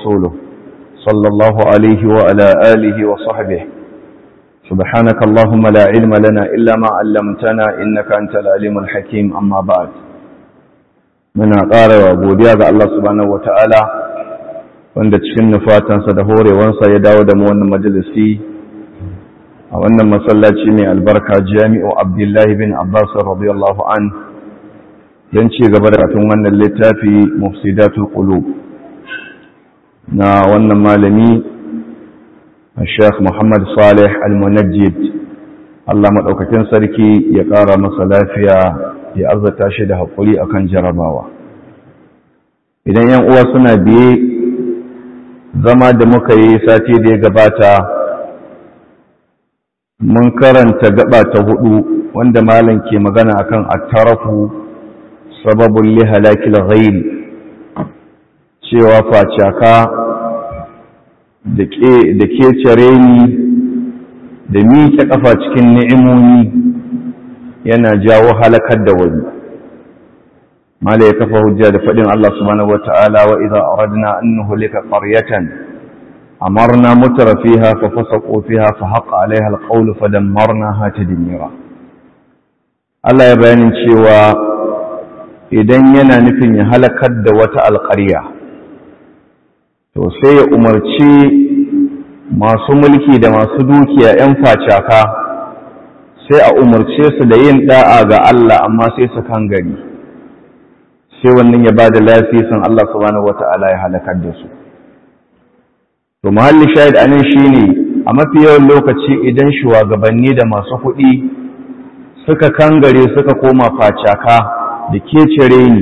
ورسوله صلى الله عليه وعلى آله وصحبه سبحانك اللهم لا علم لنا إلا ما علمتنا إنك أنت العليم الحكيم أما بعد من أقار وأبوديا الله سبحانه وتعالى wanda cikin nufatansa da horewansa ya dawo da mu wannan majalisi a wannan masallaci mai albarka jami'u abdullahi bin abbas radiyallahu an don ci gaba da katun wannan littafi mufsidatul qulub na wannan malami Sheikh Muhammad Salih Al-Munajjid Allah madaukakin sarki ya ƙara masa lafiya ya arzata shi da haƙuri akan jarabawa idan yan uwa suna biye zama da muka yi sati da ya gabata mun karanta gaba ta hudu wanda malam ke magana akan attarafu sababun li halakil ghairi cewa facaka da ke cire ni da miƙe ƙafa cikin ni'imomi yana jawo halakar da wani mala ya kafa hujja da faɗin Allah subhanahu wa ta'ala wa idza aradna an nuhlika qaryatan amarna mutra fiha fa fasaqu fiha fa haqa alaiha alqawlu fa dammarnaha tadmira Allah ya bayanin cewa idan yana nufin ya halakar da wata alƙarya to sai ya umarci masu mulki da masu dukiya 'yan facaka sai a umarce su da yin da'a ga Allah amma sai su kan gari sai wannan ya ba da lafisin Allah subhanahu wata'ala ya halakar da su to muhalli shahid anan shine a mafi yawan lokaci idan shugabanni da masu kuɗi suka kangare suka koma facaka da kecere ni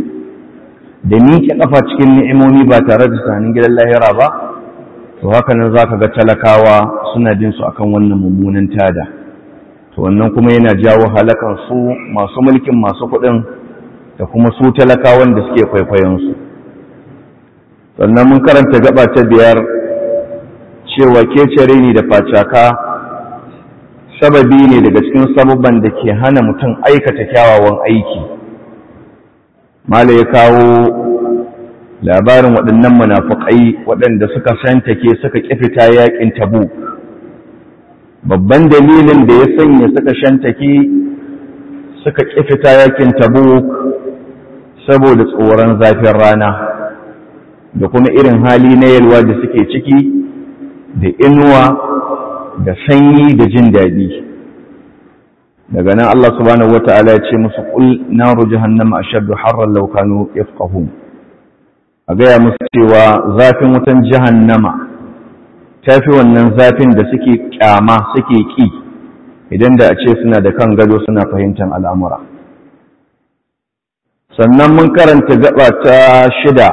da miƙe ƙafa cikin ni'imomi ba tare da tunanin gidan lahira ba to haka nan za ka ga talakawa suna jin su akan wannan mummunan tada to wannan kuma yana jawo halakan su masu mulkin masu kuɗin da kuma su talakawan da suke kwaikwayon su sannan mun karanta gaba ta biyar cewa kecere ni da facaka sababi ne daga cikin sababban da ke hana mutum aikata kyawawan aiki mala ya kawo labarin waɗannan munafukai waɗanda suka shantake suka ƙifita yaƙin tabu babban dalilin da ya sanya suka shantake suka ƙifita yaƙin tabu saboda tsoron zafin rana da kuma irin hali na yalwa da suke ciki da inuwa da sanyi da jin daɗi daga nan Allah subhanahu wata'ala ya ce musu qul naru jahannama ashaddu harran law kanu yafqahun a gaya musu cewa zafin wutan jahannama tafi wannan zafin da suke kyama suke ki idan da a ce suna da kan gado suna fahimtar al'amura sannan mun karanta gaba ta shida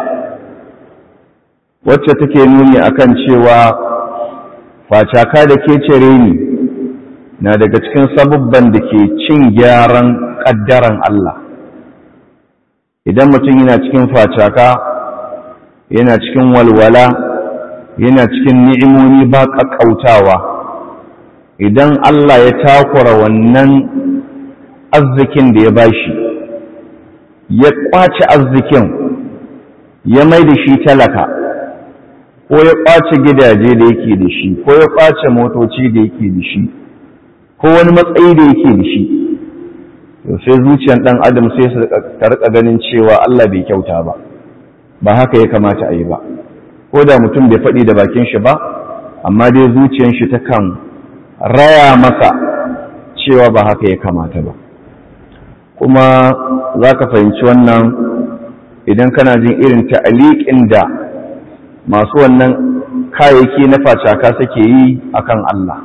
wacce take nuni akan cewa facaka da ke cire ni na daga cikin sabubban da ke cin gyaran ƙaddaran Allah idan mutum yana cikin facaka yana cikin walwala yana cikin ni'imomi ba ƙaƙƙautawa idan Allah ya takura wannan arzikin da ya bashi ya ƙwace arzikin ya mai da shi talaka ko ya ƙwace gidaje da yake da shi ko ya ƙwace motoci da yake da shi ko wani matsayi da yake da shi to sai zuciyar ɗan adam sai su rika ganin cewa Allah bai kyauta ba ba haka ya kamata a yi ba ko da mutum bai faɗi da bakin shi ba amma dai zuciyar shi ta kan raya masa cewa ba haka ya kamata ba kuma za ka fahimci wannan idan kana jin irin ta'aliƙin da masu wannan kayayyaki na facaka suke yi akan Allah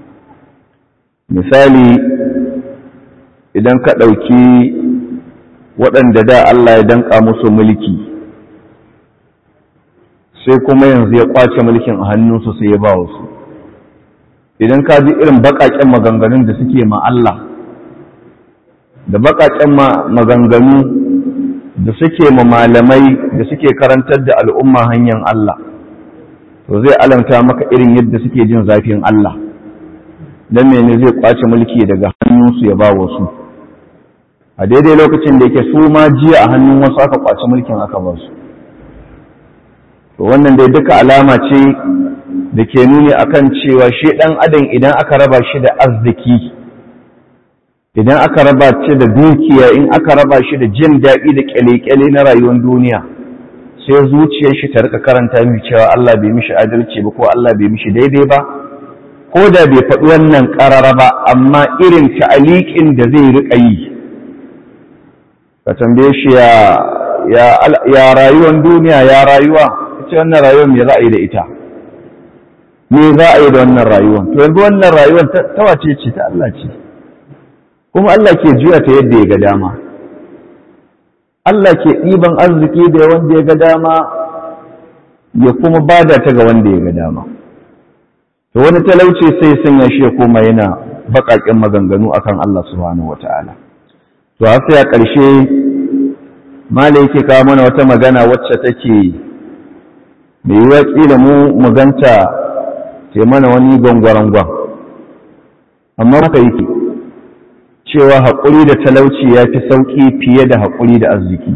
misali idan ka ɗauki waɗanda da Allah ya danƙa musu mulki sai kuma yanzu ya ƙwace mulkin a hannunsu sai ya ba wasu idan ka ji irin baƙaƙen maganganun da suke ma Allah da baƙaƙen maganganu da suke ma malamai da suke karantar da al'umma hanyar Allah to zai alamta maka irin yadda suke jin zafin Allah don mene zai kwace mulki daga hannunsu ya ba wasu a daidai lokacin da yake su ma jiya a hannun wasu aka kwace mulkin aka ba su to wannan dai duka alama ce da ke nuni akan cewa shi ɗan adam idan aka raba shi da arziki idan aka raba shi da dukiya in aka raba shi da jin daɗi da ƙyale-ƙyale na rayuwar duniya sai zuciyar shi ta rika karanta mai cewa Allah bai mishi adalci ba ko Allah bai mishi daidai ba ko da bai faɗi wannan ƙarara ba amma irin ta'aliƙin da zai riƙa yi ka tambaye shi ya rayuwar duniya ya rayuwa ita wannan rayuwar me za a yi da ita me za a yi da wannan rayuwar to yanzu wannan rayuwar ta wace ce ta Allah ce kuma Allah ke juya ta yadda ya ga dama Allah ke ɗiban arziki da wanda ya ga dama ya kuma bada ta ga wanda ya ga dama to wani talauci sai sanya shi ya koma yana baƙaƙen maganganu akan Allah subhanahu wata'ala to har sai a ƙarshe malai yake kawo mana wata magana wacce take mai yiwuwa ƙila mu mu ganta ke mana wani gwangwarangwan amma haka yake cewa haƙuri da talauci ya fi sauƙi fiye da haƙuri da arziki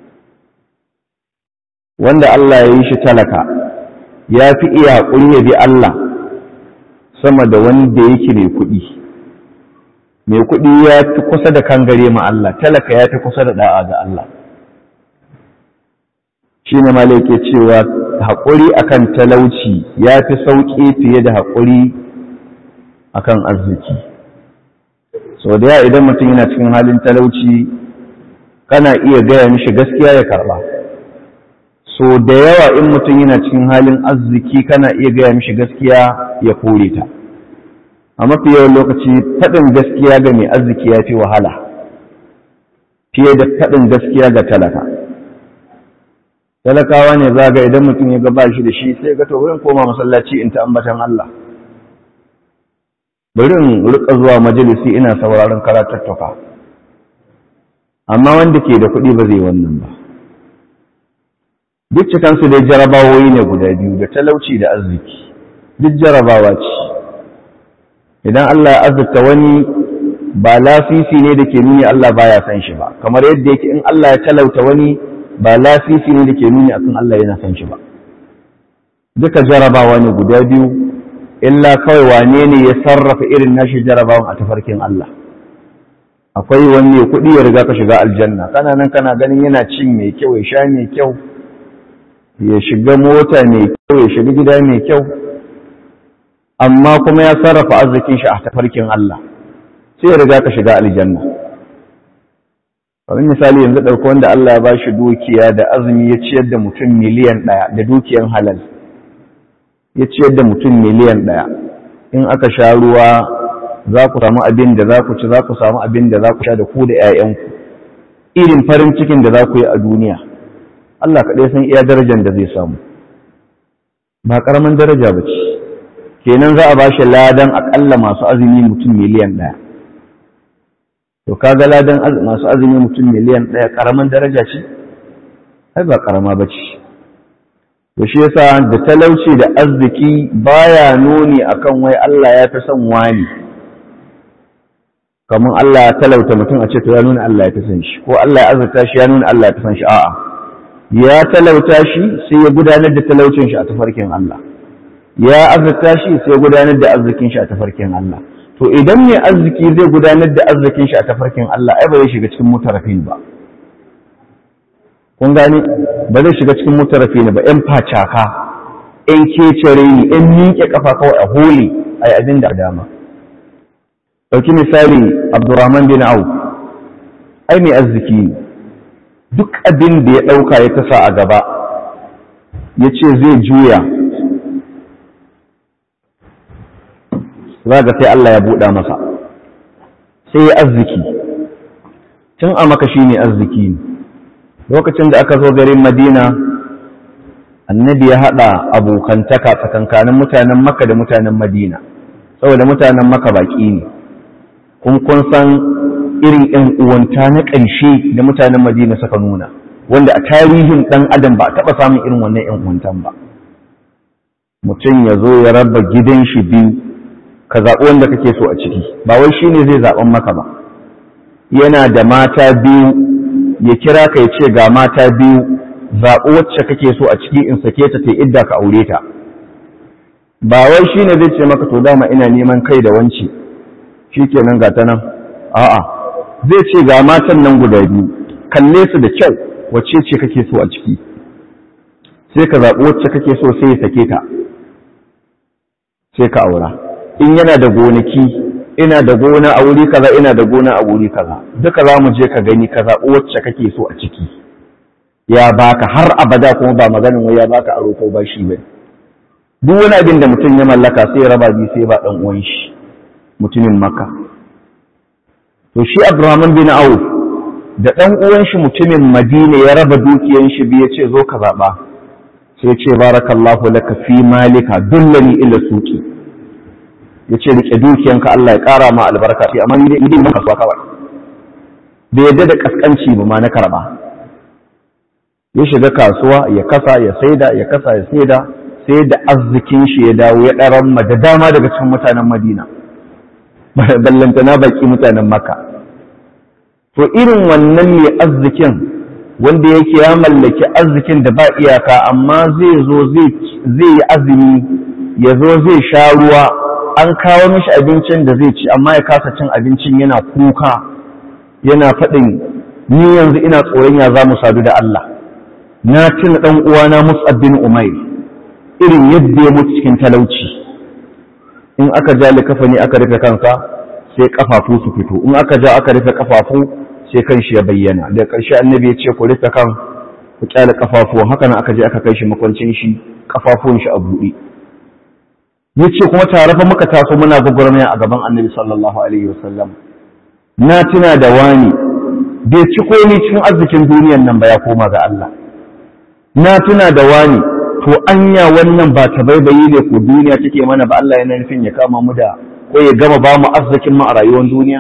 wanda Allah ya yi shi talaka ya fi iya haƙuri ya bi Allah sama da wanda yake mai kuɗi mai kuɗi ya fi kusa da kangare ma Allah talaka ya fi kusa da ɗa'a ga Allah shi ne malai ke cewa haƙuri akan talauci ya fi sauƙi fiye da haƙuri akan arziki so da ya idan mutum yana cikin halin talauci kana iya gaya mishi gaskiya ya karɓa so da yawa in mutum yana cikin halin arziki kana iya gaya mishi gaskiya ya kore ta a mafi yawan lokaci faɗin gaskiya ga mai arziki ya fi wahala fiye da faɗin gaskiya ga talaka talakawa ne za ga idan mutum ya ga ba shi da shi sai ga to wurin koma masallaci in ta ambatan Allah bari in rika zuwa majalisi ina sauraron karatattuka amma wanda ke da kuɗi ba zai wannan ba duk cikansu dai jarabawoyi ne guda biyu da talauci da arziki duk jarabawa ce idan Allah ya azurta wani ba lasisi ne da ke nuni Allah baya san shi ba kamar yadda yake in Allah ya talauta wani ba lasisi ne da ke nuni akan Allah yana san shi ba duka jarabawa ne guda biyu illa kawai wane ne ya sarrafa irin nashi jarabawan a tafarkin Allah akwai wani kuɗi ya riga ka shiga aljanna kana nan kana ganin yana cin mai kyau ya sha mai kyau ya shiga mota mai kyau ya shiga gida mai kyau amma kuma ya sarrafa arzikin shi a tafarkin Allah sai ya riga ka shiga aljanna kamar misali yanzu ɗauko wanda Allah ya ba shi dukiya da azumi ya ciyar da mutum miliyan ɗaya da dukiyan halal ya ciyar da mutum miliyan ɗaya in aka sha ruwa za ku samu abin da za ku ci za ku samu abin da za ku sha da ku da 'ya'yanku irin farin cikin da za ku yi a duniya Allah kaɗai san iya darajar da zai samu ba ƙaramin daraja ba ce kenan za a ba shi ladan aƙalla masu azumi mutum miliyan ɗaya to kaga ladan masu azumi mutum miliyan ɗaya ƙaramin daraja ce ai ba ƙarama ba ce to shi yasa da talauci da arziki baya nuni akan wai Allah ya fi son wani kamar Allah ya talauta mutum a ce to ya nuna Allah ya fi son shi ko Allah ya azurta shi ya nuna Allah ya fi son shi a'a ya talauta shi sai ya gudanar da talaucin shi a tafarkin Allah ya azurta shi sai ya gudanar da arzikin shi a tafarkin Allah to idan mai arziki zai gudanar da arzikin shi a tafarkin Allah ai ba zai shiga cikin mutarafin ba kun gane ba zai shiga cikin mutarafin ba yan facaka yan kecere ni yan miƙe kafa kawai a holi a yi abin da dama ɗauki misali abdurrahman bin auf ai mai arziki ne duk abin da ya ɗauka ya tasa a gaba ya ce zai juya za ga sai Allah ya buɗa masa sai ya arziki tun a maka shi ne arziki ne lokacin da aka zo garin madina annabi ya haɗa abokantaka tsakankanin mutanen maka da mutanen madina saboda mutanen maka baƙi ne kun kun san irin ‘yan uwanta na ƙarshe da mutanen madina suka nuna wanda a tarihin ɗan adam ba a taɓa samun irin wannan ‘yan uwantan ba mutum ya zo ya raba gidan shi biyu ka zaɓi wanda kake so a ciki ba wai shi ne zai zaɓen maka ba yana da mata biyu ya kira ka ya ce ga mata biyu zaɓi wacce kake so a ciki in sake ta ta idda ka aure ta ba wai shi ne zai ce maka to dama ina neman kai da wance shi kenan ga ta nan a'a zai ce ga matan nan guda biyu kalle su da kyau wacce ce kake so a ciki sai ka zaɓi wacce kake so sai ya sake ta sai ka aura in yana da gonaki ina da gona a wuri kaza ina da gona a wuri kaza duka za mu je ka gani ka zaɓi wacce kake so a ciki ya baka har abada kuma ba maganin wai ya baka aro ko ba shi ba duk wani abin da mutum ya mallaka sai ya raba biyu sai ba dan uwan shi mutumin makka to shi abdurrahman bin auf da dan uwan shi mutumin madina ya raba dukiyan shi biyu ya ce zo ka zaɓa sai ya ce barakallahu laka fi malika dullani ila suki ya ce rike dukiyanka Allah ya ƙara ma albarka ce amma ni dai mun kasuwa kawai bai yadda da kaskanci ba ma na karba ya shiga kasuwa ya kasa ya saida ya kasa ya saida sai da arzikin shi ya dawo ya ɗaran ma da dama daga cikin mutanen Madina ballantana baki mutanen Makka to irin wannan mai arzikin wanda yake ya mallaki arzikin da ba iyaka amma zai zo zai yi azumi ya zo zai sha ruwa an kawo mishi abincin da zai ci amma ya kasa cin abincin yana kuka yana faɗin ni yanzu ina tsoron ya za mu sadu da Allah na tuna ɗan uwana Mus'ab bin Umair irin yadda ya mutu cikin talauci in aka ja likafani aka rufe kansa sai kafafu su fito in aka ja aka rufe kafafu sai kan shi ya bayyana da ƙarshe annabi ya ce ku rufe kan ku kyale kafafu haka nan aka je aka kai shi makwancin shi kafafun shi a buɗe ya ce kuma tare fa muka taso muna gwagwarmaya a gaban annabi sallallahu alaihi wasallam na tuna da wani bai ci komai cikin arzikin duniyan nan ba ya koma ga Allah na tuna da wani to anya wannan ba ta baibayi ne ko duniya take mana ba Allah yana nufin ya kama mu da ko ya gama ba mu arzikin mu a rayuwar duniya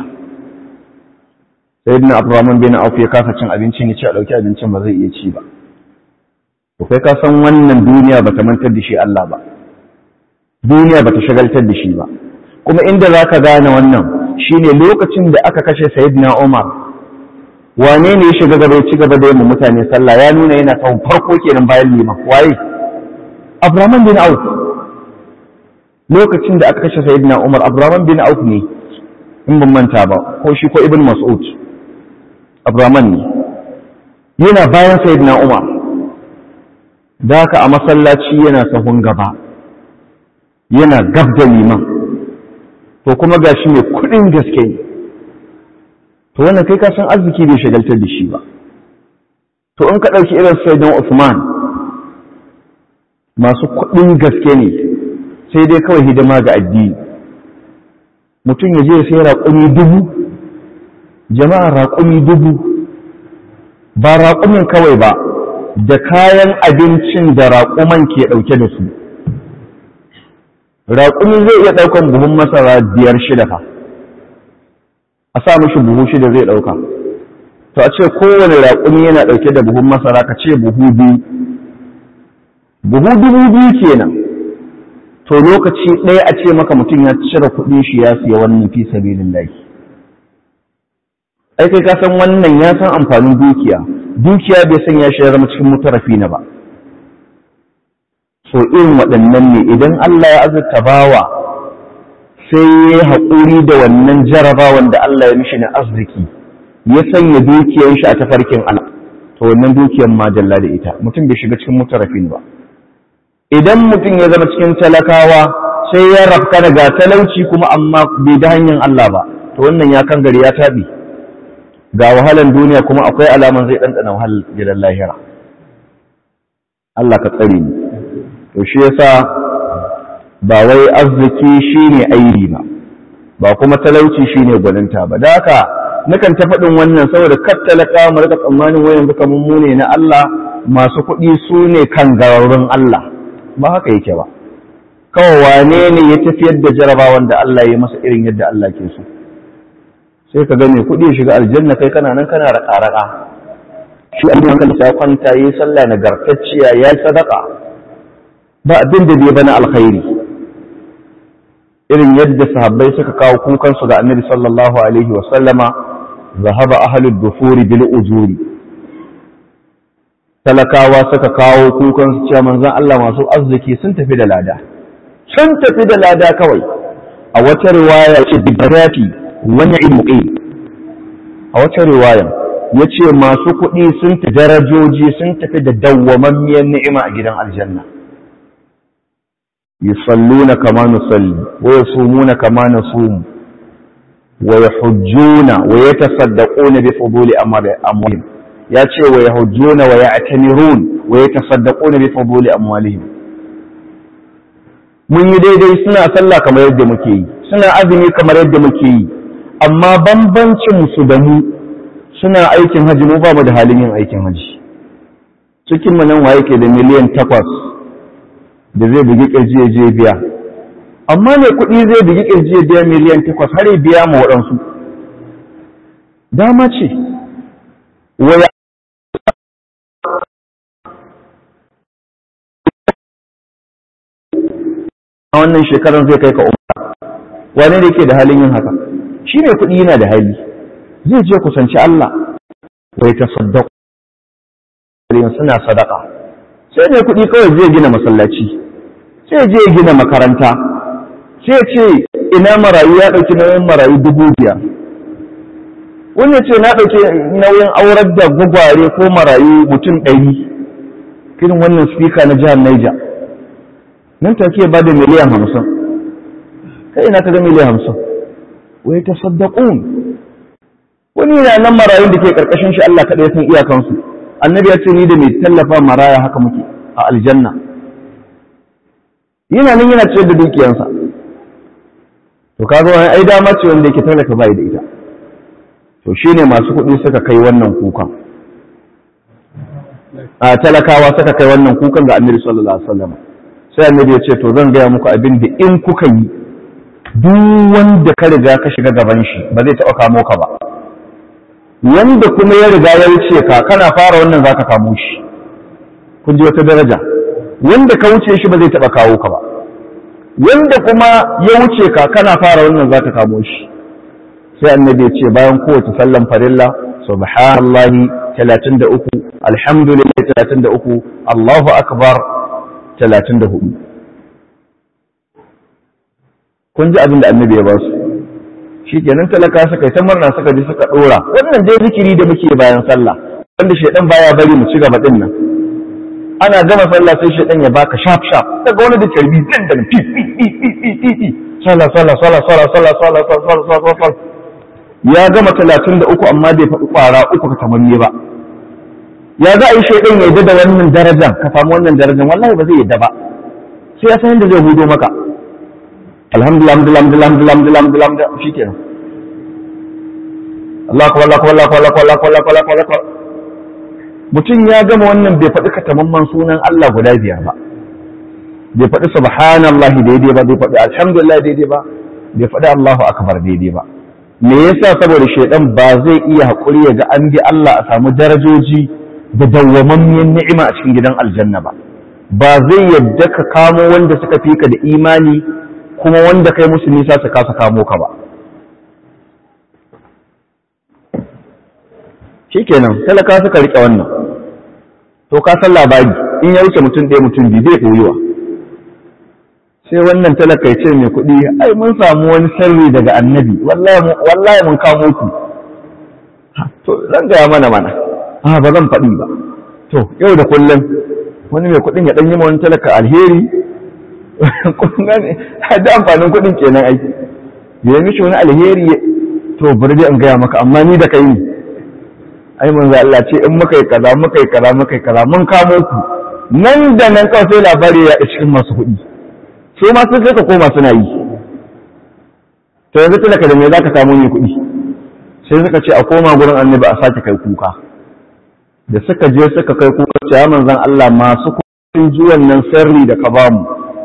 sayyidina Abdurrahman bin Auf ya kasa cin abincin ya ce a dauki abincin ba zai iya ci ba to kai ka san wannan duniya bata mantar da shi Allah ba duniya bata shagaltar da shi ba kuma inda zaka gane wannan shine lokacin da aka kashe sayyidina Umar wane ne ya shiga gaba ya ci gaba da yin mutane sallah ya nuna yana kawun farko kenan bayan liman waye Abdurrahman bin Auf lokacin da aka kashe Sayyidina Umar Abdurrahman bin Auf ne in ban manta ba ko shi ko Ibn Mas'ud Abdurrahman ne yana bayan Sayyidina Umar da haka a masallaci yana sahun gaba yana gab da liman to kuma gashi mai kudin gaske ne to wannan kai ka san arziki bai shagaltar da shi ba to in ka ɗauki irin Sayyidina Usman masu kuɗin gaske ne sai dai kawai hidima ga addini mutum ya je sai raƙumi dubu jama'a raƙumi dubu ba raƙumin kawai ba da kayan abincin da raƙuman ke ɗauke da su raƙumi zai iya ɗaukan buhun masara biyar shida fa a sa mishi buhu shida zai ɗauka to a ce kowane raƙumi yana ɗauke da buhun masara ka ce buhu biyu buhu dubu biyu kenan to lokaci ɗaya a ce maka mutum ya cire kuɗin shi ya siya wannan fi sabilin lahi ai kai ka san wannan ya san amfanin dukiya dukiya bai san ya shi ya zama cikin mutarafi na ba so irin waɗannan ne idan Allah ya azurta bawa sai ya yi haƙuri da wannan jarabawan da Allah ya mishi na arziki ya sanya dukiyar shi a tafarkin Allah to wannan dukiyar ma dalla da ita mutum bai shiga cikin mutarafin ba idan mutum ya zama cikin talakawa sai ya rafka daga talauci kuma amma bai da hanyar Allah ba to wannan ya kan gari ya taɓi ga wahalan duniya kuma akwai alaman zai ɗanɗana wahalar gidan lahira Allah ka tsare ni to shi yasa ba wai arziki shine aibi ba ba kuma talauci shine gwaninta ba da haka nakan ta faɗin wannan saboda kar talaka mu rika tsammanin wayan duka mummune na Allah masu kuɗi su ne kan gararrun Allah ba haka yake ba kawai wane ne ya tafiyar da jarabawan da Allah ya masa irin yadda Allah ke so sai ka ga mai kuɗi shiga aljanna kai kana nan kana raƙa-raƙa shi an hankali ya kwanta yi sallah nagartacciya ya yi sadaka ba abin da bai bana alkhairi irin yadda sahabbai suka kawo kukansu ga annabi sallallahu alaihi wa sallama zahaba ahlud dufuri bil ujuri talakawa suka kawo kukan su cewa manzon Allah masu arziki sun tafi da lada sun tafi da lada kawai a wata riwaya ce bidarati wani ilmuqi a wata riwaya ya ce masu kuɗi sun tafi darajoji sun tafi da dawwamammiyar ni'ima a gidan aljanna yusalluna kama nusalli wa yasumuna kama nasumu wa yahujjuna wa yatasaddaquna bi fuduli amwalihim ya ce wa yahujjuna wa ya'tamirun wa yatasaddaquna bi fuduli amwalihim mun yi daidai suna sallah kamar yadda muke yi suna azumi kamar yadda muke yi amma bambancin su da mu suna aikin haji mu ba mu da halin yin aikin haji cikin mu nan waye ke da miliyan takwas da zai bugi kirji ya je biya amma mai kuɗi zai bugi kirji ya biya miliyan takwas har ya biya ma waɗansu dama ce waya a wannan shekarar zai kai ka umra wane ne ke da halin yin haka shi mai kuɗi yana da hali zai je kusanci Allah wai ta saddaku suna sadaka sai mai kuɗi kawai zai gina masallaci sai je gina makaranta sai ce ina marayu ya ɗauki nauyin marayu dubu biyar wani ce na ɗauki nauyin aurar da gwagware ko marayu mutum ɗari irin wannan spika na jihar Niger nan take ba da miliyan hamsin kai ina ka ga miliyan hamsin wai ta saddaqun wani na nan marayun da ke karkashin shi Allah kaɗai san iyakansu annabi ya ce ni da mai tallafa maraya haka muke a aljanna yana nan yana ciyar da dukiyansa to kaga wani ai dama ce wanda yake talaka bai da ita to shine masu kuɗi suka kai wannan kukan a talakawa suka kai wannan kukan ga annabi sallallahu alaihi wasallam sai annabi ya ce to zan gaya muku abin da in kuka yi duk wanda ka riga ka shiga gaban shi ba zai taɓa kamo ka ba wanda kuma ya riga ya wuce ka kana fara wannan za ka kamo shi kun ji wata daraja wanda ka wuce shi ba zai taɓa kawo ka ba wanda kuma ya wuce ka kana fara wannan za ka kamo shi sai annabi ya ce bayan kowace sallan farilla subhanallahi 33 alhamdulillah 33 Allahu akbar 34 kun ji abin da annabi ya ba su shi kenan talaka suka yi ta murna suka ji suka dora wannan dai zikiri da muke bayan sallah wanda shaidan baya bari mu ci gaba din nan ana gama sallah sai shaidan ya baka sharp sharp daga wani da tarbi zan da fi fi fi fi fi fi fi sallah sallah sallah sallah sallah sallah sallah sallah sallah ya gama talatin da uku amma bai faɗi ƙwara uku ka tamanne ba ya za a yi shaidan ya yadda da wannan darajar ka samu wannan darajar wallahi ba zai yadda ba sai ya san yadda zai hudo maka alhamdulillah alhamdulillah alhamdulillah alhamdulillah alhamdulillah shikenan Allah akbar Allah akbar Allah akbar Allah akbar Allah akbar Allah akbar mutum ya gama wannan bai faɗi katamamman sunan Allah guda biyar ba bai faɗi subhanallahi daidai ba bai faɗi alhamdulillah daidai ba bai faɗi Allahu akbar daidai ba me yasa saboda shaidan ba zai iya haƙuri ya ga an bi Allah a samu darajoji da dawwamammiyar ni'ima a cikin gidan aljanna ba ba zai yadda ka kamo wanda suka fi ka da imani kuma wanda kai musu nisa su kasa kamo ka ba shikenan talaka suka rike wannan to ka san labari in ya wuce mutum ɗaya mutum biyu zai koyuwa sai wannan talaka ya ce mai kuɗi ai mun samu wani sirri daga annabi wallahi mun kamo ku to zan gaya mana mana a ba zan faɗi ba to yau da kullum wani mai kuɗin ya ɗan yi wani talaka alheri da amfanin kuɗin kenan aiki ya mishi wani alheri to bari dai in gaya maka amma ni da kai ne ai manzo Allah ce in muka yi kaza muka yi kaza muka yi kaza mun kamo ku nan da nan kawai sai labari ya cikin masu kuɗi sai ma sun sai ka koma suna yi to yanzu talaka da me za ka samu ne kuɗi sai suka ce a koma gurin annabi a sake kai kuka da suka je suka kai kuka ce ya manzan Allah masu sun ji wannan sirri da ka bamu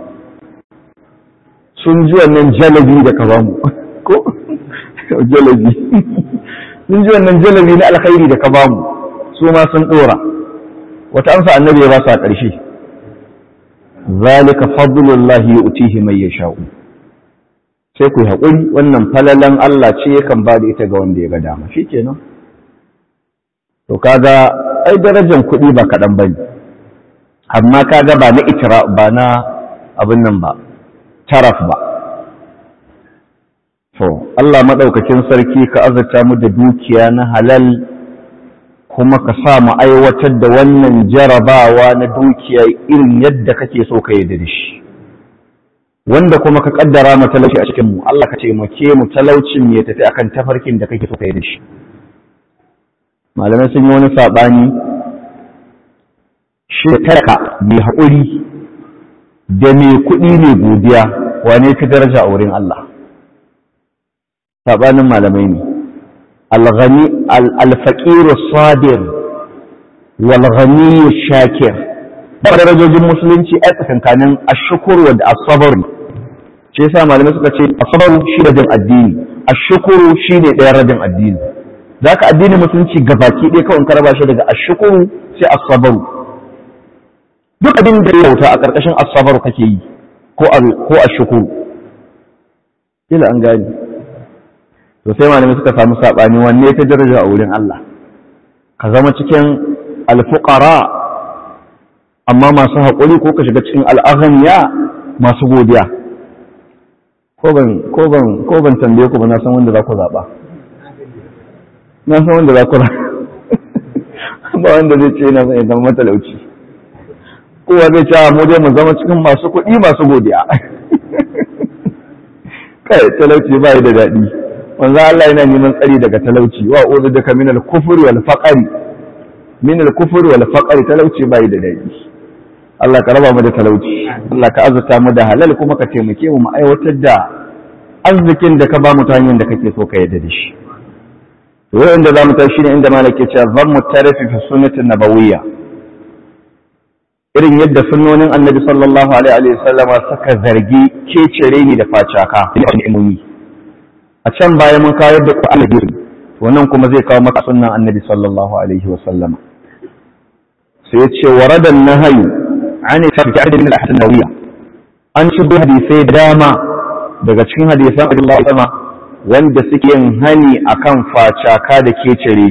sun ji wannan jalabi da ka bamu ko jalabi sun ji wannan jalabi na alkhairi da ka bamu su ma sun dora wata amsa annabi ya ba su a ƙarshe zalika fadlullahi yu'tihi man yasha'u sai ku yi haƙuri wannan falalan Allah ce yakan ba da ita ga wanda ya ga dama shikenan to kaga ai darajar kuɗi ba kaɗan ba ne amma kaga ba na itira ba na abin nan ba taraf ba to Allah maɗaukakin sarki ka azurta mu da dukiya na halal kuma ka sa mu aiwatar da wannan jarabawa na dukiya irin yadda kake so ka yi da shi wanda kuma ka kaddara mu talauci a cikin mu Allah ka taimake mu talaucin ya tafi akan tafarkin da kake so ka yi da shi malamai sun yi wani sabani shi tarka mai haƙuri da mai kuɗi mai godiya wane fi daraja a wurin Allah sabanin malamai ne alghani alfaqiru sabir wal ghani shakir ba darajojin musulunci a tsakankanin ashkuru da as-sabr ce yasa malamai suka ce as-sabr shi da jin addini ashkuru shi ne ɗayan rabin addini zaka addini musulunci gabaki ɗaya kawai ka raba shi daga ashkuru sai as-sabr duk abin da ya bauta a ƙarƙashin as-sabr kake yi ko ko ashkuru kila an gani to sai malamai suka samu saɓani wanne ta daraja a wurin Allah ka zama cikin alfuqara amma masu haƙuri ko ka shiga cikin al'aghniya masu godiya ko ban ko ban ko ban tambaye ku ba na san wanda za ku zaɓa na san wanda za ku ba wanda zai ce yana zai zama matalauci kowa zai ce mu dai mu zama cikin masu kuɗi masu godiya kai talauci ba da daɗi wanzu Allah yana neman tsari daga talauci wa uzu daga min al-kufri wal faqri min al-kufri wal faqri talauci bai da dadi Allah ka raba mu da talauci Allah ka azurta mu da halal kuma ka taimake mu mu aiwatar da arzikin da ka ba mu ta hanyar da kake so ka yarda da shi to inda zamu tashi ne inda malaka cewa zan mu tarafi fi sunnatin nabawiyya irin yadda sunnonin annabi sallallahu alaihi wa sallama suka zargi kecere ni da facaka da ilimi a can baya mun kawo da Qur'ani biyu wannan kuma zai kawo maka sunnan Annabi sallallahu alaihi wasallam sai yace waradan nahyu an tafi min al-ahsan nawiya an shigo hadisai dama daga cikin hadisan Allah sama wanda suke yin hani akan facaka da kecere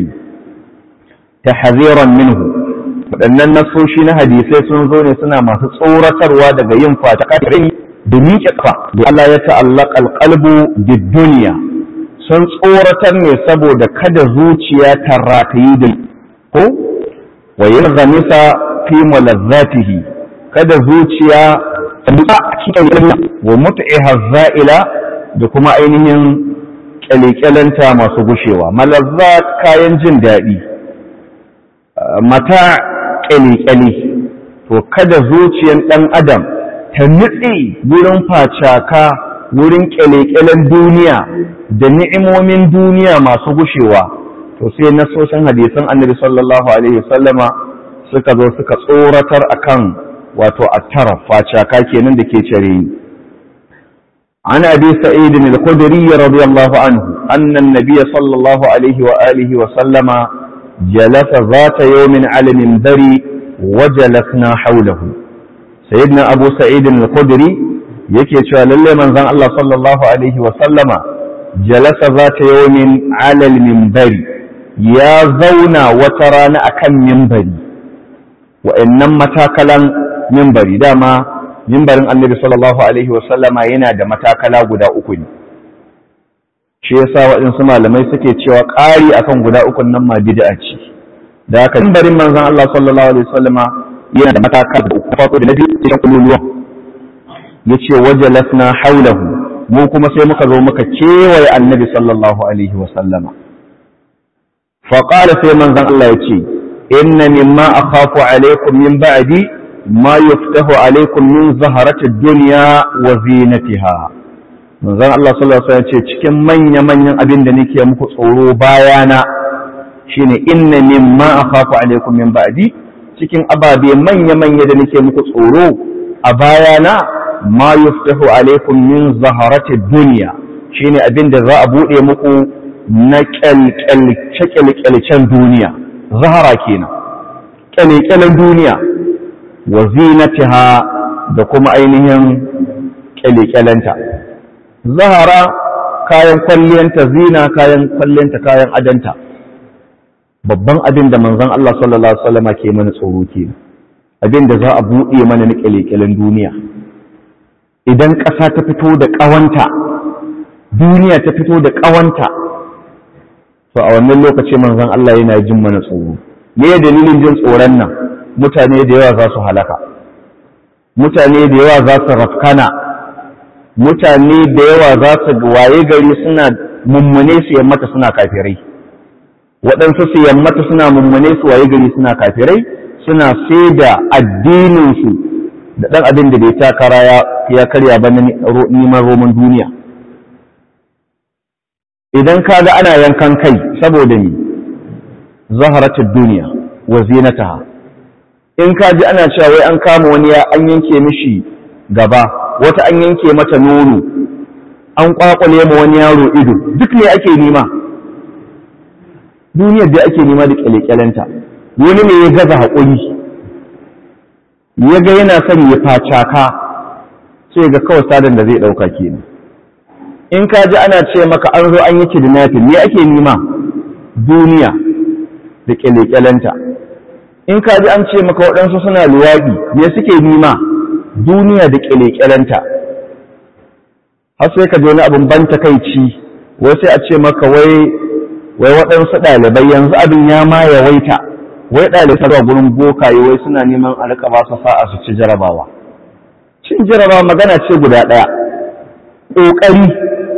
tahziran minhu waɗannan nasoshi na hadisai sun zo ne suna masu tsoratarwa daga yin facaka da miƙe kafa da Allah ya ta'allaka alqalbu bid dunya sun tsoratar ne saboda kada zuciya ta ratayi da ko wa yin zamisa fi malazzatihi kada zuciya ta nutsa a cikin ilmi wa mut'iha za'ila da kuma ainihin kyalekyalanta masu gushewa malazzat kayan jin daɗi mata kyalekyale to kada zuciyan ɗan adam ta nutse wurin facaka wurin kyale-kyalen duniya da ni'imomin duniya masu gushewa to sai nasoshin hadisan annabi sallallahu alaihi wasallama suka zo suka tsoratar akan wato attara facaka kenan da ke cire yi عن أبي سعيد الخدري رضي الله عنه أن النبي صلى الله عليه وآله وسلم جلس ذات يوم على المنبر وجلسنا حوله سيدنا أبو سعيد الخدري yake cewa lalle manzon Allah sallallahu alaihi wa sallama jalasa zata yawmin alal minbari ya zauna wata rana akan minbari wa'annan matakalan minbari dama minbarin annabi sallallahu alaihi wa sallama yana da matakala guda uku ne shi yasa waɗansu malamai suke cewa ƙari akan guda uku nan ma bid'a ce da haka minbarin manzon Allah sallallahu alaihi wa sallama yana da matakala uku farko da na biyu cikin kululuwa yace wajalasna haulahu mu kuma sai muka zo muka kewaye annabi sallallahu alaihi wa sallama fa qala sai manzon Allah yace inna mimma akhafu alaikum min ba'di ma yuftahu alaikum min zaharati dunya wa zinatiha manzon Allah sallallahu alaihi wasallam ce cikin manya manyan abin da nake muku tsoro bayana shine inna mimma akhafu alaikum min ba'di cikin ababe manya manya da nake muku tsoro a bayana ma yuftahu alaikum min zaharati dunya shine abin da za a bude muku na kyalkyalcen duniya zahara kenan kyalkyalen duniya wa zinatiha da kuma ainihin kyalkyalenta zahara kayan kwalliyanta zina kayan kwalliyanta kayan adanta babban abin da manzon Allah sallallahu alaihi wasallama ke mana tsoro ke abin da za a buɗe mana na ƙyale duniya idan ƙasa ta fito da ƙawanta duniya ta fito da ƙawanta to a wannan lokaci manzon Allah yana jin mana tsoro me dalilin jin tsoron nan mutane da yawa za su halaka mutane da yawa za su rafkana mutane da yawa za su waye gari suna mummune su yammata suna kafirai waɗansu su yammata suna mummune su waye gari suna kafirai suna sai da addininsu da ɗan abin da bai takara ya karya ba na neman roman duniya idan ka ga ana yankan kai saboda ni zaharatul duniya wa zinataha in ka ji ana cewa wai an kama wani ya an yanke mishi gaba wata an yanke mata nono an kwakwale ma wani yaro ido duk ne ake nima duniyar da ake nima da kyalekyalenta wani ne ya gaza haƙuri ya ga yana son ya facaka sai ga kawai sadan da zai ɗauka kenan in ka ji ana ce maka an zo an yi kidnapping me ake nima duniya da kyalekyalenta in ka ji an ce maka waɗansu suna luwaɗi me suke nima duniya da kyalekyalenta har sai ka ji wani abin ban takaici wai sai a ce maka wai wai waɗansu ɗalibai yanzu abin ya ma yawaita wai ɗalibai zuwa gurin bokaye wai suna neman a rika ba su sa'a su ci jarabawa cin jarabawa magana ce guda ɗaya ƙoƙari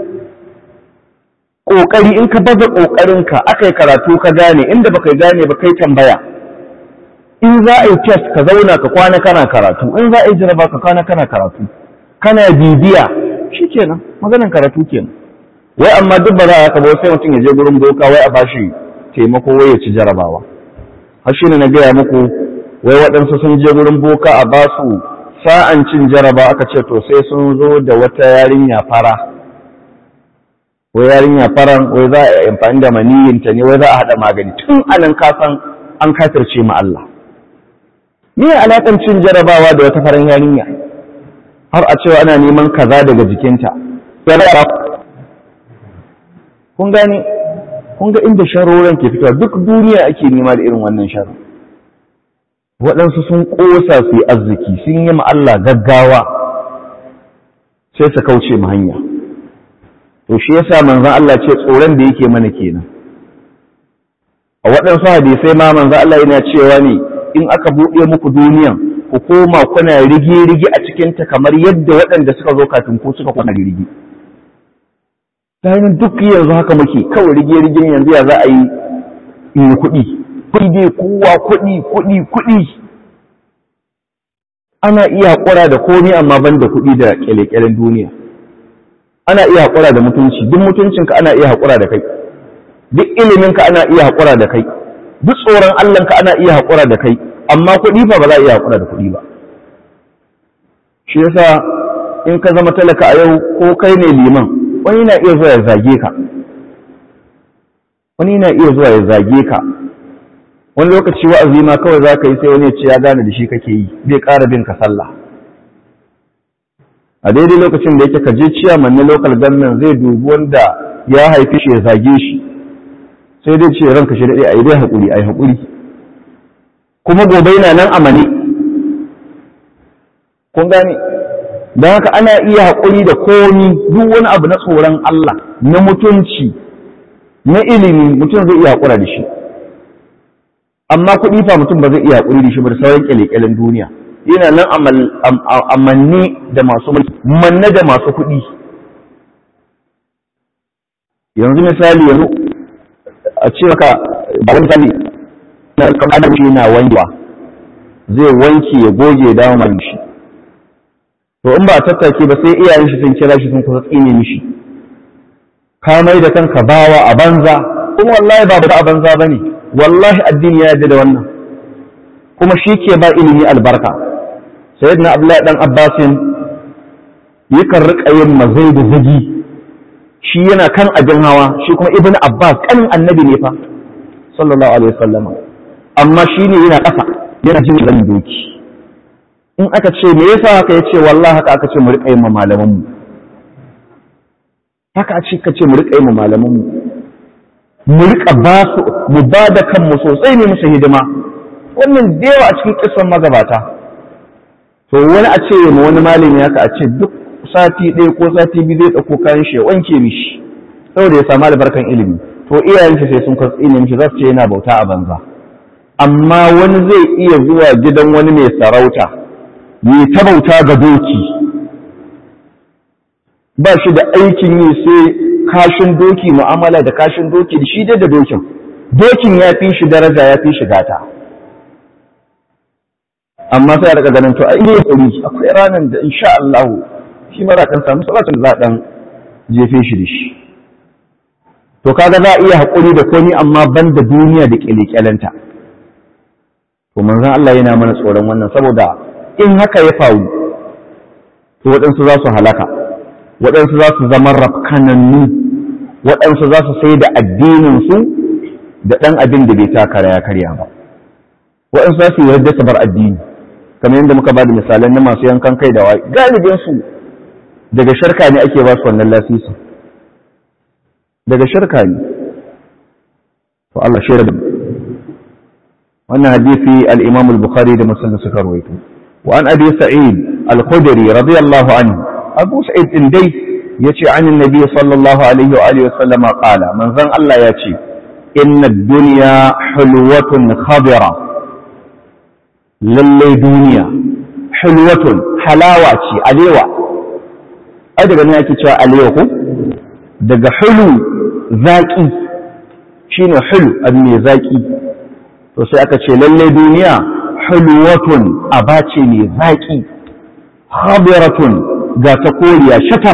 ƙoƙari in ka baza ƙoƙarinka aka yi karatu ka gane inda baka gane ba kai tambaya in za a yi test ka zauna ka kwana kana karatu in za a yi jaraba ka kwana kana karatu kana bibiya shi kenan maganan karatu kenan wai amma duk ba za a haka ba sai mutum ya je gurin boka wai a bashi taimako wai ya ci jarabawa har shi ne na gaya muku wai waɗansu sun je gurin boka a ba su sa'an cin jaraba aka ce to sai sun zo da wata yarinya fara wai yarinya faran wai za a amfani da maniyinta ne wai za a haɗa magani tun anan kasan an kafirce ma Allah me alaƙar cin jarabawa da wata faran yarinya har a cewa ana neman kaza daga jikinta kun gane kun ga inda sharoran ke fitowa duk duniya ake nema da irin wannan sharo waɗansu sun ƙosa su yi arziki sun yi ma Allah gaggawa sai su kauce ma hanya to shi yasa manzon Allah ce tsoron da yake mana kenan a waɗansu hadisai ma manzon Allah yana cewa ne in aka buɗe muku duniyan ku koma kuna rige-rige a cikinta kamar yadda waɗanda suka zo kafin ku suka kwana rige ta duk yanzu haka muke kawai rige-rigen yanzu ya za a yi in kuɗi kuɗi dai kowa kuɗi kuɗi kuɗi ana iya haƙura da komai amma ban da kuɗi da ƙyale-ƙyalen duniya ana iya haƙura da mutunci duk mutuncinka ana iya haƙura da kai duk iliminka ana iya haƙura da kai duk tsoron Allahnka ana iya haƙura da kai amma kuɗi fa ba za a iya haƙura da kuɗi ba shi yasa in ka zama talaka a yau ko kai ne liman wani na iya zuwa ya zage ka wani na iya zuwa ya zage ka wani lokaci wa'azi ma kawai za ka yi sai wani ya ce ya gane da shi kake yi zai ƙara bin ka sallah a daidai lokacin da yake ka je ciyaman na local government zai dubi wanda ya haifi shi ya zage shi sai dai ce ranka shi daɗe a yi dai haƙuri a yi haƙuri kuma gobe yana nan amane kun gane don haka ana iya haƙuri da komi duk wani abu na tsoron Allah na mutunci na ilimi mutum zai iya haƙura da shi amma kuɗi fa mutum ba zai iya haƙuri da shi ba da sauran ƙyale-ƙyalen duniya yana nan amanne da masu mulki manne da masu kuɗi yanzu misali yanzu a ce maka ba wani misali na kamar shi na wankewa zai wanke ya goge ya dawo mai shi to in ba a tattake ba sai iyayen shi sun kira shi sun kusa tsine mishi ka mai da kanka bawa a banza kuma wallahi ba a banza bane wallahi addini ya yarda da wannan kuma shi ke ba ilimi albarka sayyidina abdullahi dan abbasin yakan rika yin mazai da zagi shi yana kan abin hawa shi kuma ibn abbas kanin annabi ne fa sallallahu alaihi wasallam amma shi ne yana ƙasa yana jin zan doki in aka ce me yasa haka yace wallahi haka aka ce mu rika yin malaman mu haka a ce ka ce mu rika yin malaman mu mu rika ba su mu ba da kanmu sosai ne musu hidima wannan da yawa a cikin kisan magabata to wani a ce ma wani malami haka a ce duk sati ɗaya ko sati biyu zai ɗauko kayan shi ya wanke mishi saboda ya samu albarkan ilimi to iyayen shi sai sun kwatsi ne mishi za su ce yana bauta a banza amma wani zai iya zuwa gidan wani mai sarauta yi ta bauta ga doki ba shi da aikin yi sai kashin doki mu'amala da kashin doki da shi dai da dokin dokin ya fi shi daraja ya fi shi gata amma sai a daga ganin to ai ne kuri akwai ranar da insha Allah shi mara kan samu salatin da za dan jefe shi da shi to kaga za a iya haƙuri da komi amma ban da duniya da ƙyale-ƙyalenta to manzon Allah yana mana tsoron wannan saboda in haka ya faru to waɗansu za su halaka waɗansu za su zama rafkanannu waɗansu za su sai da addininsu da ɗan abin da bai takara ya karya ba waɗansu za su yi yadda su bar addini kamar yadda muka ba da misalan na masu yankan kai da waye galibinsu daga sharka ne ake ba su wannan lasisin daga shirka ne to Allah shi da wannan hadisi al-Imam al-Bukhari da Muslim suka rawaito wa an Abi Sa'id al-Khudri radiyallahu anhu Abu Sa'id din dai yace an annabi sallallahu alaihi wa alihi wa sallama qala manzon Allah yace inna ad-dunya hulwatun khadira lalle duniya hulwatun halawa ce alewa ai daga nan yake cewa alewa ko daga hulu zaƙi shi ne hulu abu mai zaƙi to sai aka ce lalle duniya hulwatun abace mai zaƙi habiratun ga ta koriya shatar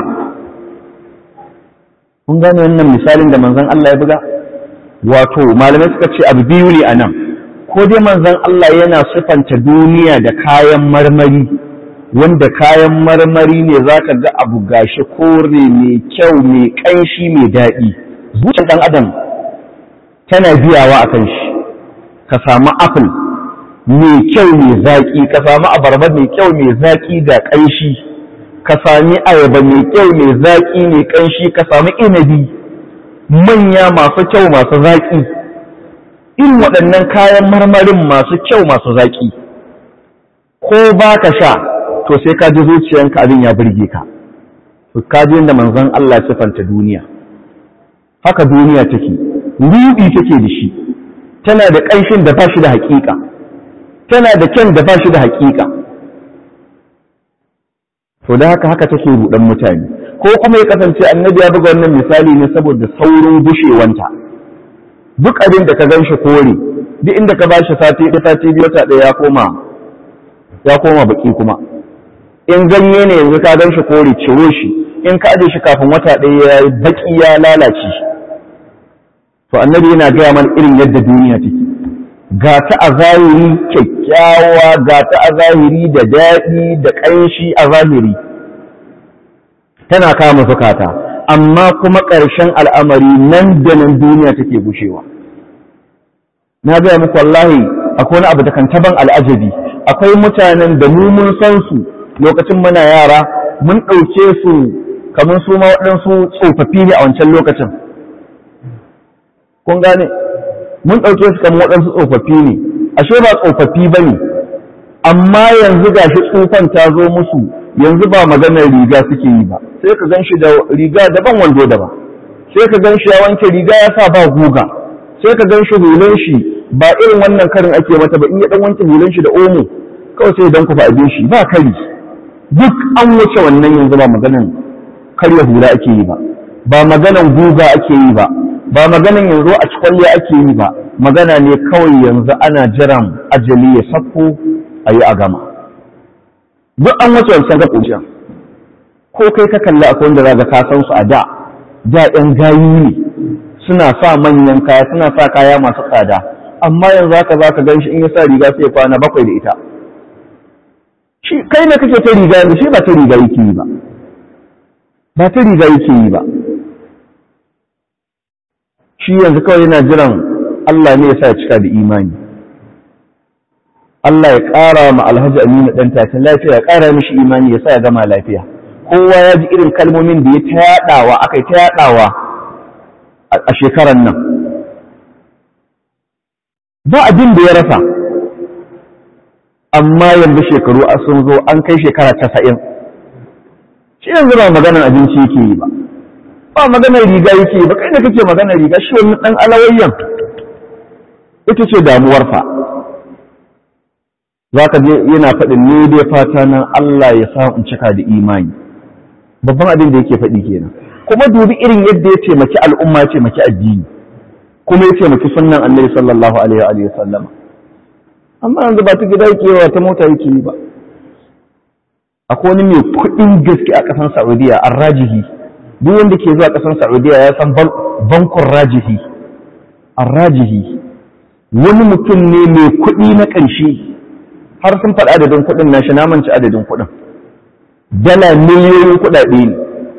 kun gane wannan misalin da manzon Allah ya buga wato malamai suka ce abu biyu ne a nan ko dai manzon Allah yana sifanta duniya da kayan marmari wanda kayan marmari ne za ka ga abu gashi kore mai kyau mai ƙanshi mai daɗi zuciyar ɗan adam tana biyawa a kan shi ka samu apple mai kyau mai zaƙi ka samu abarba mai kyau mai zaƙi da ƙanshi ka sami ayaba mai kyau mai zaƙi mai ƙanshi ka samu inabi manya masu kyau masu zaƙi irin waɗannan kayan marmarin masu kyau masu zaƙi ko ba ka sha to sai ka ji zuciyanka abin ya burge ka to ka ji inda manzon Allah sifanta duniya haka duniya take rubi take da shi tana da ƙanshin da ba shi da haƙiƙa tana da kyan da ba shi da haƙiƙa to da haka haka take rudan mutane ko kuma ya kasance annabi ya buga wannan misali ne saboda saurin bushewanta duk abin da ka gan shi kore duk inda ka bashi sati ɗaya sati biyu wata ɗaya ya koma ya koma baki kuma in ganye ne yanzu ka gan shi kore ciro shi in ka aje shi kafin wata ɗaya ya yi baki ya lalace to annabi yana gaya mana irin yadda duniya take ga ta a zahiri kyakkyawa ga ta a zahiri da daɗi da ƙanshi a zahiri tana kama zukata amma kuma ƙarshen al'amari nan da nan duniya take gushewa na gaya muku wallahi akwai wani abu da kan taban al'ajabi akwai mutanen da mu mun san su lokacin muna yara mun ɗauke su kamar su ma waɗansu tsofaffi ne a wancan lokacin kun gane mun ɗauke su kamar waɗansu tsofaffi ne ashe ba tsofaffi ba ne amma yanzu ga shi tsufan ta zo musu yanzu ba maganar riga suke yi ba sai ka gan shi da riga daban wando daban sai ka gan shi ya wanke riga ya sa ba guga sai ka gan shi hulun shi ba irin wannan karin ake mata ba in ya dan wanke hulun shi da omo kawai sai dan kufa abin shi ba kari duk an wuce wannan yanzu ba maganan karya hula ake yi ba ba maganan guga ake yi ba ba maganan yanzu a cikwalliya ake yi ba magana ne kawai yanzu ana jiran ajali ya sako a yi a gama duk an wuce wancan ga ƙunshin ko kai ka kalli akwai wanda zaga ka san su a da da ɗan gayu ne suna sa manyan kaya suna sa kaya masu tsada amma yanzu haka za ka gan shi in ya sa riga sai kwana bakwai da ita shi kai ne kake ta riga yanzu shi ba ta riga yake yi ba ba ta riga yake yi ba shi yanzu kawai yana jiran Allah ne ya sa ya cika da imani Allah ya ƙara ma alhaji aminu ɗan tatin lafiya ya ƙara mishi imani ya sa ya gama lafiya kowa ya ji irin kalmomin da ya ta yaɗawa aka yi ta yaɗawa a shekarar nan ba abin da ya rasa amma yanzu shekaru a sun zo an kai shekara casa'in shi yanzu ba maganar abinci yake yi ba ba maganar riga yake yi ba kai da kake maganar riga shi wani ɗan alawayyan ita ce damuwarsa za ka je yana faɗin ne dai fata nan Allah ya sa in cika da imani babban abin da yake faɗi kenan kuma dubi irin yadda ya taimaki al'umma ya taimaki addini kuma ya taimaki sunnan annabi sallallahu alaihi wa sallama amma yanzu ba ta gida yake yawa ta mota yake yi ba akwai wani mai kuɗin gaske a ƙasar Saudiya an rajihi duk wanda ke zuwa ƙasar Saudiya ya san bankun rajihi an rajihi wani mutum ne mai kuɗi na ƙarshe har sun faɗi adadin kuɗin nashi na manci adadin kuɗin dala miliyoyin kuɗaɗe ne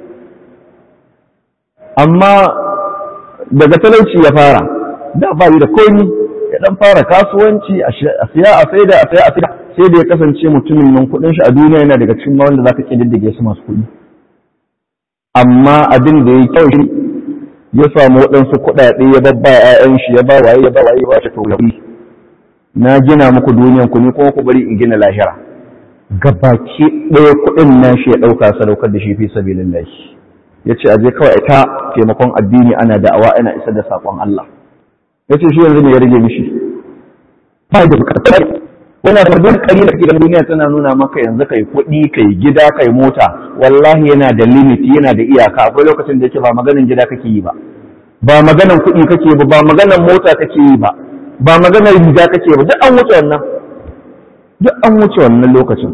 amma daga talauci ya fara da ba da komi ya dan fara kasuwanci a siya a saida a saya a saida sai da ya kasance mutumin nan kuɗin shi a duniya yana daga cikin wanda zaka kididdige su masu kuɗi amma abin da ya kyau shi ya samu waɗansu kuɗaɗe ya babba ƴaƴan shi ya ba waye ya ba waye ya ba shi to na gina muku duniyan ku ne kuma ku bari in gina lahira gabaki ɗaya kuɗin nashi ya ɗauka sadaukar da shi fi sabilillahi ya ce aje kawai ta taimakon addini ana da'awa ana isar da saƙon Allah ya ce shi yanzu ne ya rage mishi ba da bukatar yana da duk kalila gidan duniya tana nuna maka yanzu kai kuɗi kai gida kai mota wallahi yana da limit yana da iyaka akwai lokacin da yake ba maganin gida kake yi ba ba maganan kuɗi kake ba ba maganan mota kake yi ba ba maganar riga kake ba duk an wuce wannan duk an wuce wannan lokacin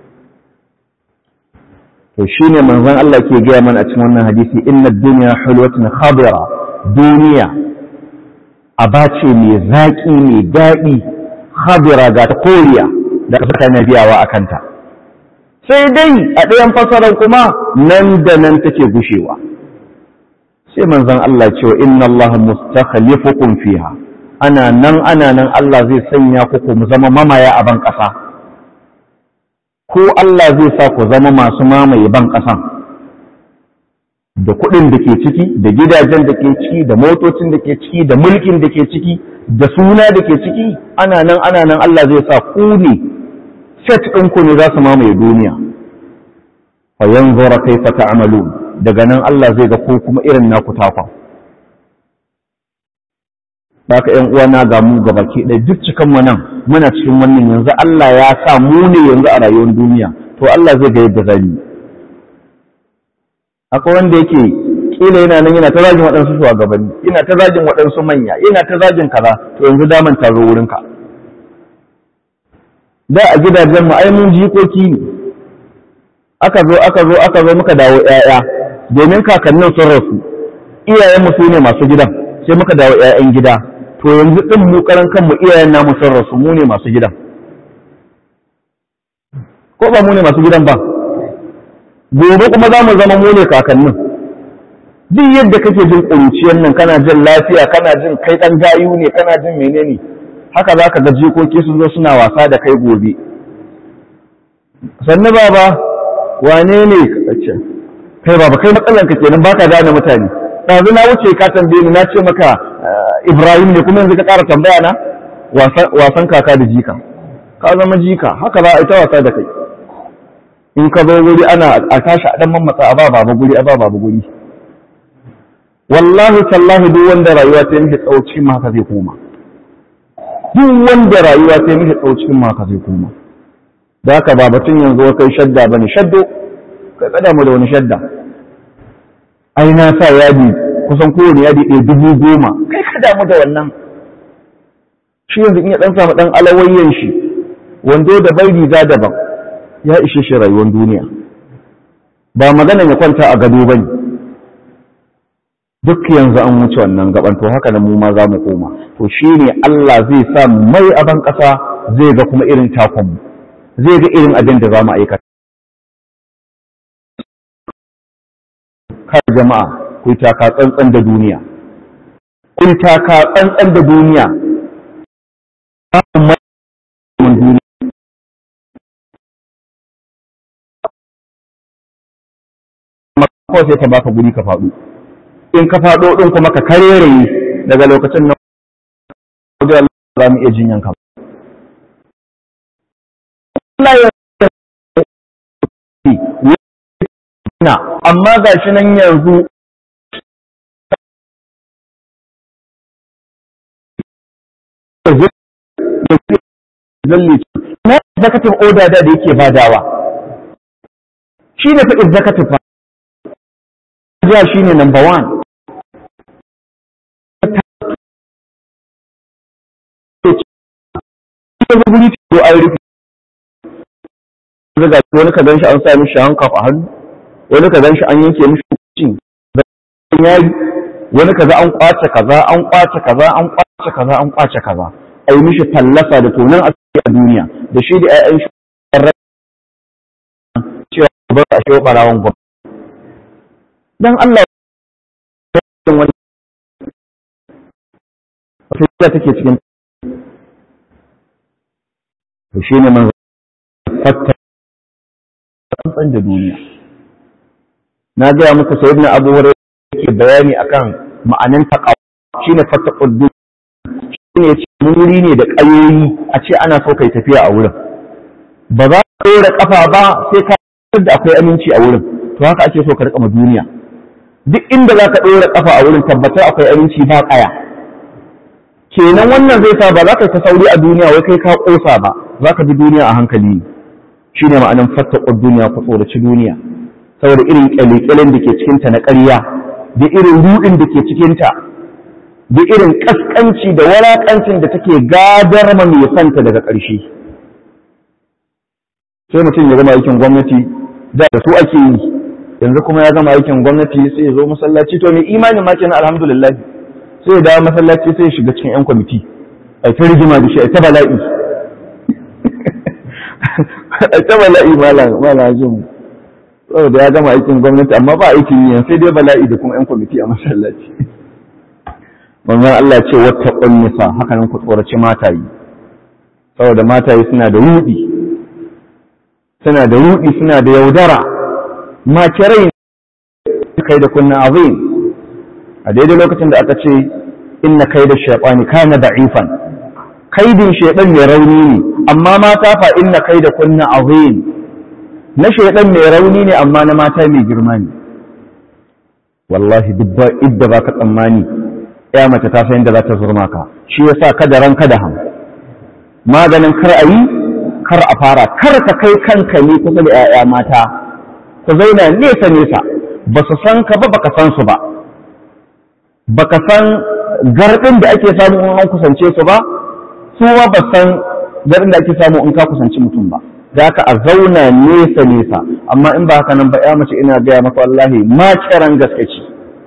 to shine manzon Allah ke gaya mana a cikin wannan hadisi inna dunya hulwatun khabira duniya abace mai zaki mai daɗi khabira ga ta koriya da kasa na biyawa a kanta sai dai a ɗayan fasarar kuma nan da nan take gushewa sai manzon Allah ce wa inna Allah mustakhlifukum fiha ana nan ana nan Allah zai sanya ku ku zama mamaya a ban ƙasa ko Allah zai sa ku zama masu mamaye ban ƙasan da kuɗin da ke ciki da gidajen da ke ciki da motocin da ke ciki da mulkin da ke ciki da suna da ke ciki ana nan ana nan Allah zai sa ku ne set ɗinku ne za su mamaye duniya fa yanzura kaifa ta'malun daga nan Allah zai ga ko kuma irin naku takwa baka ƴan uwana ga mu ga baki ɗaya duk cikan mu nan muna cikin wannan yanzu Allah ya sa mu ne yanzu a rayuwar duniya to Allah zai ga yadda zai akwai wanda yake kila yana nan yana ta zagin waɗansu shugabanni yana ta zagin waɗansu manya yana ta zagin kaza to yanzu daman ta zo wurinka da a gidajen mu ai mun jikoki ne aka zo aka zo aka zo muka dawo ƴaƴa domin kakannin sun rasu iyayen mu su ne masu gidan sai muka dawo ƴaƴan gida to yanzu din mu karan kanmu iyayen namu sun rasu mu ne masu gidan ko ba mu ne masu gidan ba gobe kuma za mu zama mu ne kakannin duk yadda kake jin ƙuruciyar nan kana jin lafiya kana jin kai ɗan gayu ne kana jin menene haka za ka ga jikoki sun zo suna wasa da kai gobe sannu baba wane ne ce kai baba kai matsalan ka kenan baka gane mutane ɗazu na wuce ka tambaye ni na ce maka ibrahim ne kuma yanzu ka ƙara tambaya na wasan kaka da jika ka zama jika haka za a yi ta wasa da kai in ka zo guri ana a tashi a ɗan mammatsa a ba baba guri a ba baba guri wallahi tallahi duk wanda rayuwa ta yi mishi tsawo cikin ma haka zai koma duk wanda rayuwa ta yi mishi tsawo cikin ma haka zai koma da haka ba batun yanzu kai shadda bane shaddo kai kada mu da wani shadda ai na sa yadi kusan kowane yadi ɗaya dubu goma kai ka damu da wannan shi yanzu in ya ɗan samu ɗan alawayyan shi wando da bai riga daban ya ishe shi rayuwar duniya ba magana ya kwanta a gado bane duk yanzu an wuce wannan gaban to haka nan mu ma za mu koma to shine Allah zai sa mai aban ƙasa zai ga kuma irin takon mu zai ga irin abin da za mu aikata kar jama'a ku yi taka tsantsan da duniya ku yi taka tsantsan da duniya kawai sai ta baka guri ka faɗo in ka faɗo ɗin kuma ka kareraye daga lokacin nan za mu iya jinyan ka Allah ya na amma ga shi nan yanzu na executive order da da yake badawa shi ne fa executive fa ya shi ne number one wani ka gan shi an sa mishi hankaf a hannu wani ka gan shi an yanke mishi hukuncin yayi wani kaza an kwace kaza an kwace kaza an kwace kaza an kwace kaza a yi mishi fallasa da tonan asiri a duniya da shi da ƴaƴan shi cewa ba a shi barawan gwamnati dan Allah wani wata take cikin to shi ne man fatta tsantsan da duniya na gaya muku sayyidina abu hurairah yake bayani akan ma'anin taqwa shine fattaqud dunya shine yace wuri ne da ƙayoyi a ce ana so kai tafiya a wurin ba za ka ɗora ƙafa ba sai ka da akwai aminci a wurin to haka ake so ka riƙa ma duniya duk inda za ka ɗora ƙafa a wurin tabbatar akwai aminci ba ƙaya kenan wannan zai sa ba za ka ta sauri a duniya wai kai ka ƙosa ba za ka bi duniya a hankali ne shine ma'anin fattaqud dunya ku tsoraci duniya saboda irin kyale-kyalen da ke cikinta na ƙarya da irin ruɗin da ke cikinta da irin ƙasƙanci da walaƙancin da take gadar ma mai santa daga ƙarshe sai mutum ya gama aikin gwamnati da da su ake yi yanzu kuma ya gama aikin gwamnati sai ya zo masallaci to mai imanin ma kenan alhamdulillah sai ya dawo masallaci sai ya shiga cikin yan kwamiti a ta rigima da shi a ta bala'i a ta bala'i malam malam jin saboda ya gama aikin gwamnati amma ba aikin yi sai dai bala'i da kuma 'yan kwamiti a masallaci manzon Allah ce wata ƙunnisa haka nan ku tsoraci matayi saboda matayi suna da rudi suna da rudi suna da yaudara makirai kai da kunna azim a daidai lokacin da aka ce inna kai da shaytani kana da'ifan kaidin shaytan mai rauni ne amma mata fa inna kai da kunna azim na shaidan mai rauni ne amma na mata mai girma ne wallahi dubba idda ba ka tsammani ya mace ta san yadda za ta zurma ka shi yasa kada ran kada ham maganin kar a yi kar a fara kar ka kai kanka ne kusa da 'ya'ya mata ku zauna nesa nesa ba su san ka ba baka san su ba baka san gardin da ake samu in an kusance su ba su ma ba san gardin da ake samu in ka kusanci mutum ba da haka a zauna nesa nesa amma in ba haka nan ba ya mace ina gaya maka wallahi ma kiran gaske ce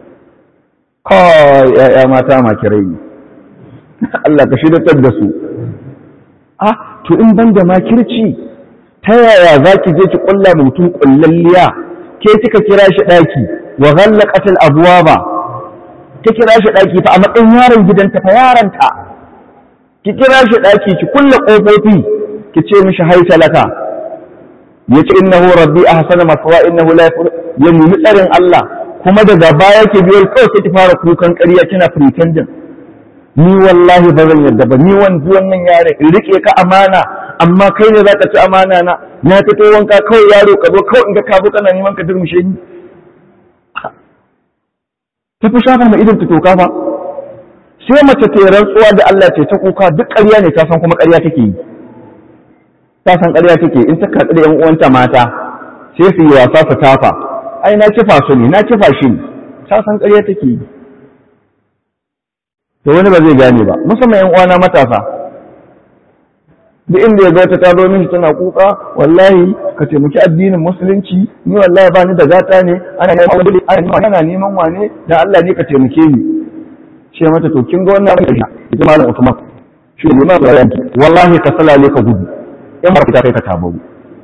kawai ya mata ma kirai ne Allah ka shidatar da su ah to in ban da makirci ta yaya za ki je ki kulla mutum kullalliya ke kika kira shi daki wa ghallaqat al abwaba ki kira shi daki fa a matsayin yaron gidanta fa yaranta ki kira shi daki ki kulla kofofi ki ce mishi haita laka ya ce innahu rabbi ahsana maswa innahu la ya nemi tsarin Allah kuma daga baya ke biyo kawai sai ki fara kukan ƙarya kina pretending ni wallahi ba zan yarda ba ni wani wannan yare in rike ka amana amma kai ne zaka ci amana na na fito wanka kawai yaro ka zo kawai in ga ka kana neman ka durmushe ni ta fi shafa ma idan ta toka fa sai mace ta rantsuwa da Allah ce ta kuka duk ƙarya ne ta san kuma ƙarya take yi ta san ƙarya take in ta karɓi da ƴan uwanta mata sai su yi wasa su tafa ai na kifa su ne na kifa shi ne ta san ƙarya take yi to wani ba zai gane ba musamman ƴan uwana matasa duk inda ya ga wata ta zo mishi tana kuka wallahi ka taimaki addinin musulunci ni wallahi ba ni da gata ne ana neman wani ana neman wane dan Allah ne ka taimake ni ce mata to kin ga wannan abin da ita malam Usman shi ne ma wallahi ka salale ka gudu in ba fita kai ka tabaru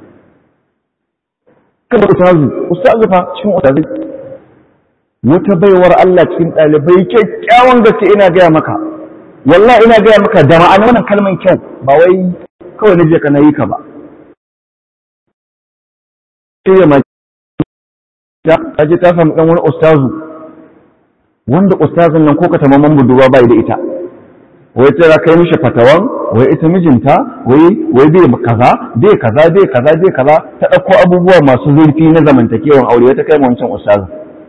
kada ustazu ustazu fa cikin ustazu wata baiwar Allah cikin ɗalibai kyakkyawan gaske ina gaya maka wallahi ina gaya maka da ma'ana wannan kalman kyau ba wai kawai na je ka nayi ka ba sai ya maji ta je ta samu dan wani ustazu wanda ustazun nan ko ka tamaman budurwa bai da ita wai ta kai mishi fatawan wai ita mijinta wai wai bai kaza bai kaza bai kaza bai kaza ta ɗauko abubuwa masu zurfi na zamantakewan aure wai ta kai wancan ustaz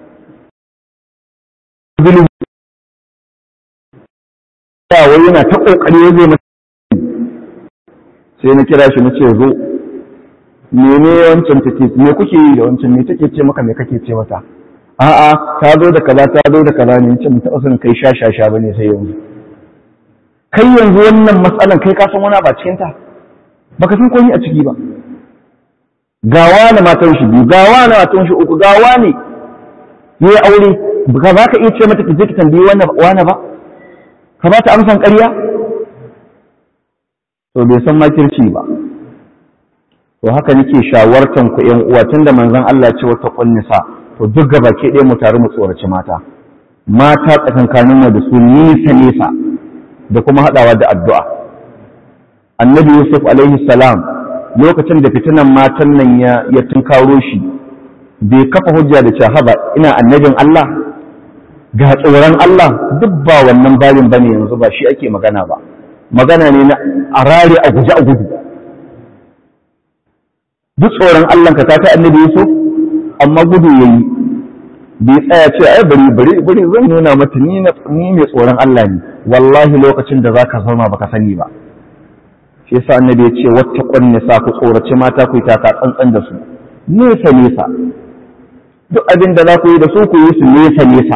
ya wai yana ta kokari wai zai mata sai na kira shi na ce zo mene wancan take me kuke yi da wancan me take ce maka me kake ce mata a'a ta zo da kaza ta zo da kaza ne ce mun taɓa son kai sha sha sha bane sai yanzu kai yanzu wannan matsalan kai ka san wani ba cikin ta baka san komai a ciki ba gawa na matan shi biyu gawa na matan shi uku gawa ne yayi aure ba za ka iya ce mata ki je ki tambayi wannan wani ba ka ba ta amsan ƙarya to bai san makirci ba to haka nake shawartan ku ƴan uwa tunda manzon Allah ya ce wata kunnisa to duk gaba ke ɗaya mu tare mu tsoraci mata mata tsakankanin mu da su nisa nisa da kuma haɗawa da addu'a annabi yusuf alaihi salam lokacin da fitinan matan nan ya ya tunkaro shi bai kafa hujja da cewa haba ina annabin Allah ga tsoron Allah duk ba wannan babin bane yanzu ba shi ake magana ba magana ne na arare a guje a gudu duk tsoron Allah ka ta annabi Yusuf amma gudu yayi bai tsaya ce ai bari bari bari zan nuna mata ni na ni mai tsoron Allah ne wallahi lokacin da zaka zama baka sani ba shi yasa annabi ya ce wattaqun nisa ku tsorace mata ku yi taka tsantsan da su nesa nesa duk abin da za ku yi da su ku yi su nesa nesa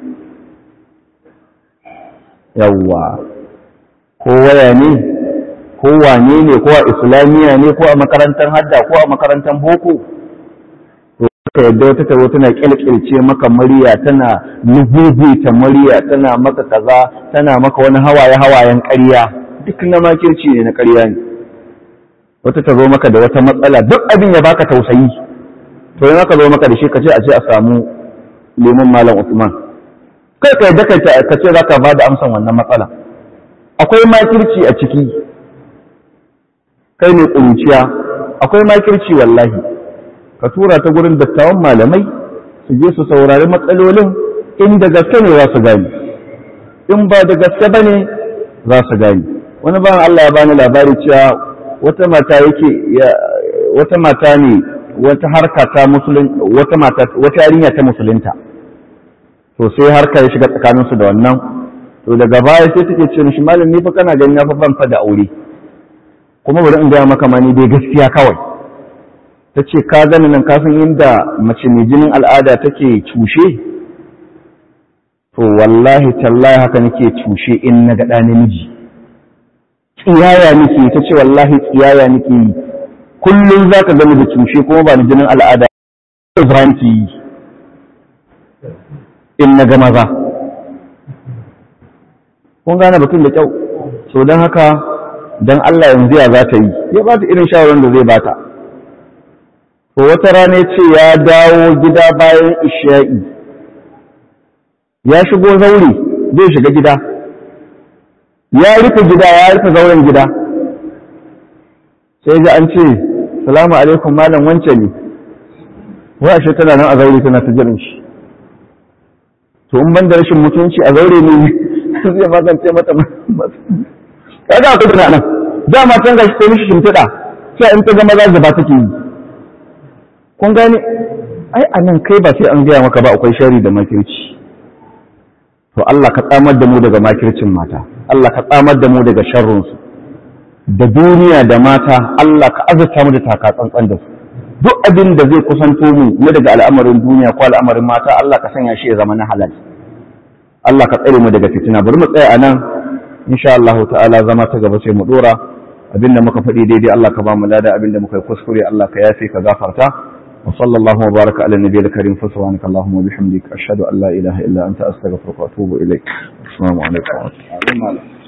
yawwa ko waya ne ko wane ne ko a islamiyya ne ko a makarantar hadda ko a makarantar boko to ka yadda wata taro tana kyalkyalce maka murya tana ta murya tana maka kaza tana maka wani hawaye hawayen ƙarya duk na makirci ne na ƙarya ne wata ta zo maka da wata matsala duk abin ya baka tausayi to yana ka zo maka da shi ka ce a ce a samu lemon malam Usman kai ka yadda ka ce za ka ba da amsan wannan matsala akwai makirci a ciki kai ne ƙuruciya akwai makirci wallahi ka tura ta gurin dattawan malamai su je su saurari matsalolin in da gaske ne za su gani in ba da gaske ba ne za su gani wani ban Allah ya bani labari cewa wata mata yake wata mata ne wata harka ta musulun wata mata wata yarinya ta musulunta to sai harka ya shiga tsakaninsu da wannan to daga baya sai take ce mishi malam ni fa kana gani na fa ban fa da aure kuma bari in gaya maka ma ni dai gaskiya kawai ta ce ka gani nan ka san inda mace mai jinin al'ada take cushe to wallahi tallahi haka nake cushe in na ga ɗa namiji tsiyaya nake ta ce wallahi tsiyaya nake yi kullum za ka gani da cushe kuma ba ni jinin al'ada Ibrahim ki yi in na ga maza kun gane batun da kyau so don haka don Allah yanzu ya za ta yi ya ba ta irin shawarar da zai bata to wata rana ce ya dawo gida bayan isha'i ya shigo zaure zai shiga gida ya rufe gida ya rufe zauren gida sai ji an ce salamu alaikum malam wance ne wa ashe tana nan a zaure tana ta jiran shi to in ban da rashin mutunci a zaure ne zai magance mata kaga akwai tana nan dama can gashi sai mishi shimfiɗa sai in ta ga maza gaba take yi kun gane ai a nan kai ba sai an gaya maka ba akwai shari da makirci to Allah ka tsamar da mu daga makircin mata Allah ka tsamar da mu daga sharrunsu da duniya da mata Allah ka azurta mu da taka tsantsan da su duk abin da zai kusanto mu na daga al'amarin duniya ko al'amarin mata Allah ka sanya shi ya zama na halal Allah ka tsare mu daga fitina bari mu tsaya a nan insha Allah ta'ala zama ta gaba sai mu dora abinda muka faɗi daidai Allah ka ba mu lada abinda muka yi kuskure Allah ka yafe ka gafarta wa sallallahu wa baraka ala nabiyil karim fa subhanaka allahumma wa bihamdika ashhadu an la ilaha illa anta astaghfiruka wa atubu ilaik assalamu alaikum